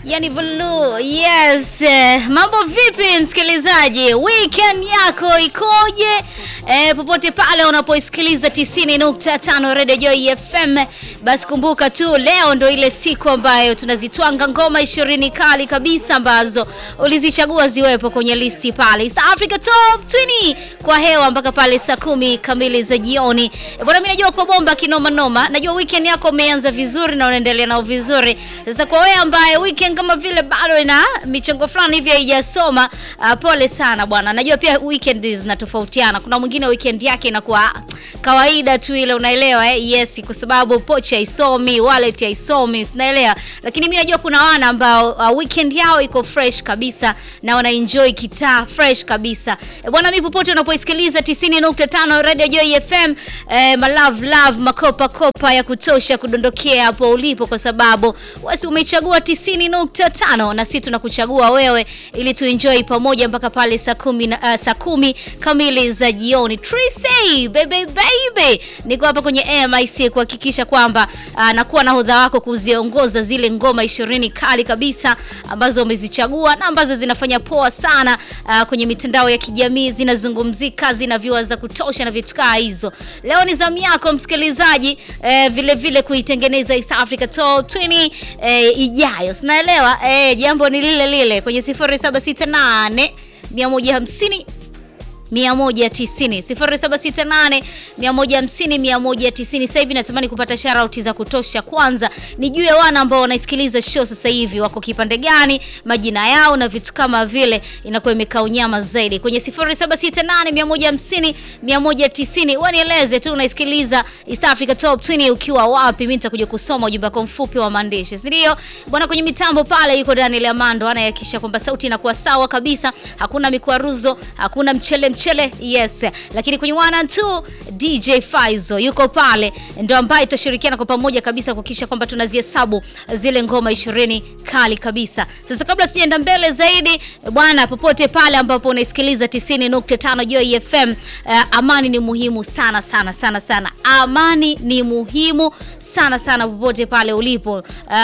Yani Vulu, yes. Eh, Mambo vipi msikilizaji? Weekend yako ikoje? Eh, popote pale unapoisikiliza 90.5 Radio Joy FM, basi kumbuka tu leo ndo ile siku ambayo tunazitwanga ngoma ishirini kali kabisa ambazo ulizichagua ziwepo kwenye listi pale East Africa Top 20 kwa hewa mpaka pale saa kumi kamili za jioni. Eh, Bwana, mimi najua uko bomba kinoma noma. Najua weekend yako umeanza vizuri na unaendelea nao vizuri. Sasa kwa wewe ambaye weekend kama vile bado ina michongo fulani hivi haijasoma, uh, pole sana bwana. Najua pia weekend zinatofautiana. Kuna mwingine weekend yake inakuwa kawaida tu ile, unaelewa eh? Yes, kwa sababu pochi haisomi, wallet haisomi, unaelewa. Lakini mimi najua kuna wana ambao uh, weekend yao iko fresh kabisa na wana enjoy kitaa fresh kabisa. E, bwana mimi popote unapoisikiliza 90.5 Radio Joy FM, eh, my love love makopa kopa ya kutosha kudondokea hapo ulipo kwa sababu wasi umechagua 90.5 na sisi tunakuchagua wewe ili tuenjoy pamoja mpaka pale saa kumi na, uh, saa kumi kamili za jioni. Trisay baby baby, niko hapa kwenye AMIC kuhakikisha kwamba uh, nakuwa na hodha wako kuziongoza zile ngoma ishirini kali kabisa ambazo umezichagua na ambazo zinafanya poa sana uh, kwenye mitandao ya kijamii zinazungumzika, zina viewers za kutosha na vitu kaa hizo. Leo ni zamu yako msikilizaji, eh, vile vile kuitengeneza East Africa Top 20 eh, ijayo. Sinaelewa eh, jambo ni lile lile kwenye 0768 150 190 0768 150 190. Sasa hivi natamani kupata shout za kutosha. Kwanza nijue wana ambao wanaisikiliza show sasa hivi wako kipande gani, majina yao na vitu kama vile, inakuwa imekaa unyama zaidi kwenye 0768 150 190. Wanieleze tu unaisikiliza East Africa Top 20 ukiwa wapi, mimi nitakuja kusoma ujumbe wako mfupi wa maandishi, si ndio bwana? Kwenye mitambo pale yuko Daniel Amando anayehakikisha kwamba sauti inakuwa sawa kabisa, hakuna mikwaruzo, hakuna mchele mchele yes. Lakini kwenye one and two DJ Faizo yuko pale, ndo ambaye tutashirikiana kwa pamoja kabisa kuhakikisha kwamba tunazihesabu zile ngoma ishirini kali kabisa. Sasa kabla sijaenda mbele zaidi bwana, popote pale ambapo unaisikiliza 90.5 Joy FM, uh, amani ni muhimu sana sana sana sana. Amani ni muhimu sana sana popote pale ulipo.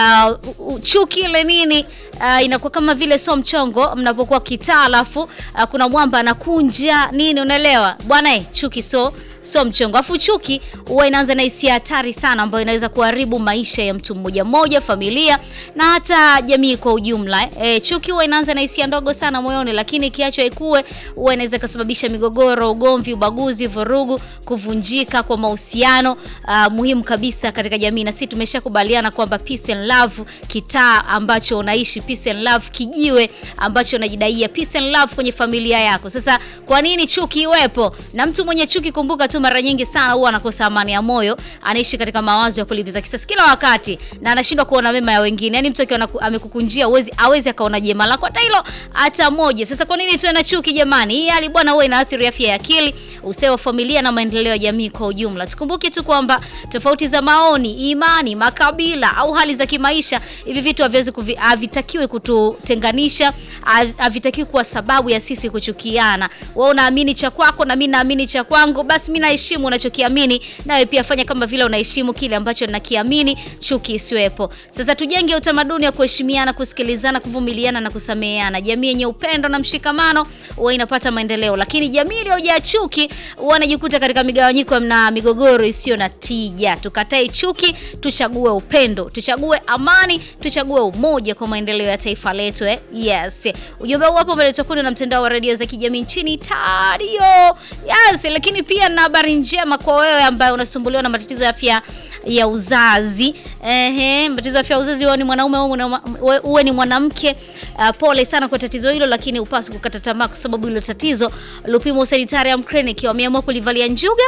Uh, chuki ile nini uh, inakuwa kama vile so mchongo mnapokuwa kitaa, alafu uh, kuna mwamba anakunja nini, unaelewa bwana eh, chuki so so mchongo. Afu chuki huwa inaanza na hisia hatari sana, ambayo inaweza kuharibu maisha ya mtu mmoja mmoja, familia na hata jamii kwa ujumla. E, chuki huwa inaanza na hisia ndogo sana moyoni, lakini ikiachwa ikue huwa inaweza kusababisha migogoro, ugomvi, ubaguzi, vurugu, kuvunjika kwa mahusiano uh, muhimu kabisa katika jamii. Na sisi tumeshakubaliana kwamba peace and love, kitaa ambacho unaishi, peace and love, kijiwe ambacho unajidaia peace and love kwenye familia yako. Sasa kwa nini chuki iwepo? Na mtu mwenye chuki, kumbuka tu mara nyingi sana huwa anakosa amani ya moyo, anaishi katika mawazo ya kulipiza kisasi kila wakati na anashindwa kuona mema ya wengine. Yaani mtu akiwa amekukunjia uwezi awezi akaona jema lako hata hilo hata moja. Sasa kwa nini tuwe na chuki jamani? Hii hali bwana huwa inaathiri afya ya akili, ustawi wa familia na maendeleo ya jamii kwa ujumla. Tukumbuke tu kwamba tofauti za maoni, imani, makabila au hali za kimaisha, hivi vitu haviwezi havitakiwi kututenganisha, havitakiwi kuwa sababu ya sisi kuchukiana. Wewe unaamini cha kwako na mimi naamini cha kwangu, basi mimi naheshimu unachokiamini, nawe pia fanya kama vile unaheshimu kile ambacho nakiamini, chuki isiwepo. Sasa tujenge utamaduni wa kuheshimiana, kusikilizana, kuvumiliana na kusameheana. Jamii yenye upendo na mshikamano huwa inapata maendeleo, lakini jamii iliyojaa chuki huwa inajikuta katika migawanyiko na migogoro isiyo na tija. Tukatae chuki, tuchague upendo, tuchague amani, tuchague umoja kwa maendeleo ya taifa letu eh? Yes. Ujumbe huu hapo umeletwa kwenu na mtandao wa redio za kijamii nchini Tario. Yes, lakini pia na habari njema kwa wewe ambaye unasumbuliwa na matatizo ya afya ya uzazi. Ehe, matatizo ya afya ya uzazi, wewe ni mwanaume au uwe ni mwanamke, uh, pole sana kwa tatizo hilo, lakini upaswi kukata tamaa kwa sababu hilo tatizo Lupimo Sanitarium Clinic wameamua kulivalia njuga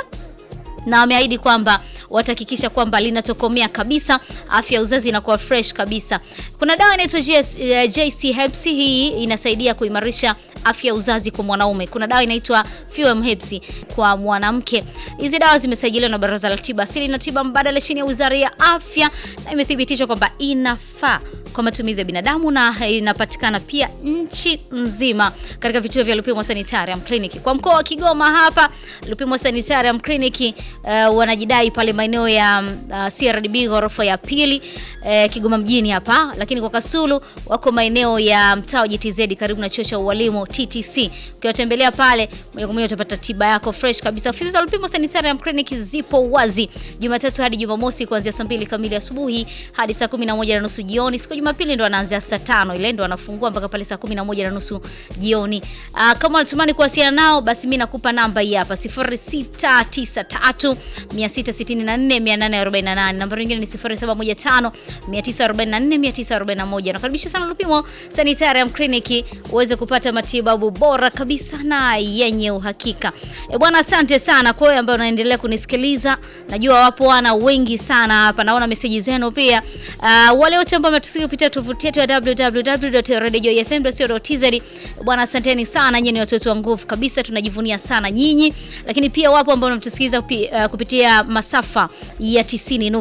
na wameahidi kwamba watahakikisha kwamba linatokomea kabisa, afya ya uzazi inakuwa fresh kabisa. Kuna dawa inaitwa JC Herbs, hii inasaidia kuimarisha afya ya uzazi kwa mwanaume. Kuna dawa inaitwa Fuem Herbs kwa mwanamke. Hizi dawa zimesajiliwa na Baraza la Tiba Asili na Tiba Mbadala chini ya Wizara ya Afya na imethibitishwa kwamba inafaa kwa matumizi ya binadamu na inapatikana pia nchi nzima katika vituo vya Lupimo Sanitarium Clinic. Kwa mkoa wa Kigoma hapa Lupimo Sanitarium Clinic uh, wanajidai pale maeneo ya uh, CRDB ghorofa ya pili uh, Kigoma mjini hapa, lakini kwa Kasulu wako maeneo ya mtaa wa GTZ karibu na chuo cha ualimu TTC. Ukiwatembelea pale moja kwa moja utapata tiba yako fresh kabisa. Ofisi za Lupimo Sanitarium Clinic zipo wazi Jumatatu hadi Jumamosi kuanzia saa mbili kamili asubuhi hadi saa kumi na moja na nusu jioni. Siku Jumapili ndo wanaanzia saa tano ile ndo wanafungua mpaka pale saa kumi na moja na nusu jioni. Aa, kama unatamani kuwasiliana nao basi mimi nakupa namba hii hapa 0693 664 848. Namba nyingine ni 0715 944 941. Nakaribisha sana Lupimo Sanitarium Clinic uweze kupata matibabu bora kabisa na yenye uhakika. E bwana, asante sana kwa wewe ambaye unaendelea kunisikiliza. Najua wapo wana wengi sana hapa, naona meseji zenu pia. Uh, wale wote ambao mmetusikia kupitia tovuti yetu ya www.radioifm.co.tz bwana, asanteni sana, nyinyi ni watoto wa nguvu kabisa, tunajivunia sana nyinyi. Lakini pia wapo ambao mnatusikiliza uh, kupitia masafa ya 90